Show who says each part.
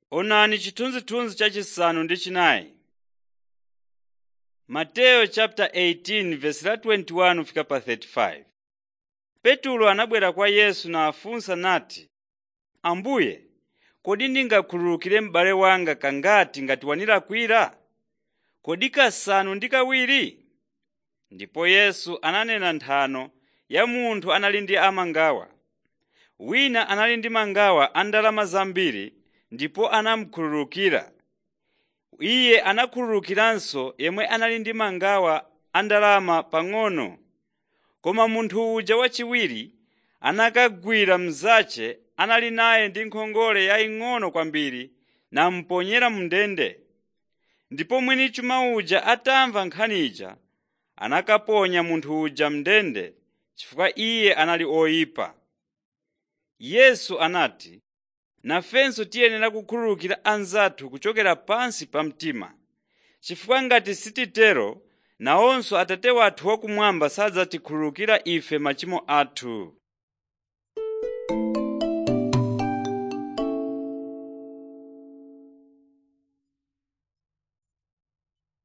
Speaker 1: Onani chithunzithunzi chachisanu ndi chinayi. Mateyu chapter 18 verse la 21 fika pa 35. Petulo anabwera kwa Yesu nafunsa nati, Ambuye, kodi ndingakhululukire m'bale wanga kangati ngati wandilakwira? Kodi kasanu ndi kawiri? Ndipo Yesu ananena nthano ya munthu anali ndi amangawa. Wina anali ndi mangawa a ndalama zambiri ndipo anamukhululukira. Iye anakhululukiranso yemwe anali ndi mangawa a ndalama pang'ono. Koma munthu uja wachiwiri anakagwira mnzace anali naye ndi nkhongole yaying'ono kwambiri namuponyera mu ndende. Ndipo mwini chuma uja atamva nkhani ija anakaponya munthu uja m'ndende chifukwa iye anali oyipa. Yesu anati, nafenso tiyenera kukhululukira anzathu kuchokera pansi pa mtima, chifukwa ngati sititero nawonso Atate wathu wakumwamba sadzatikhululukira ife machimo athu.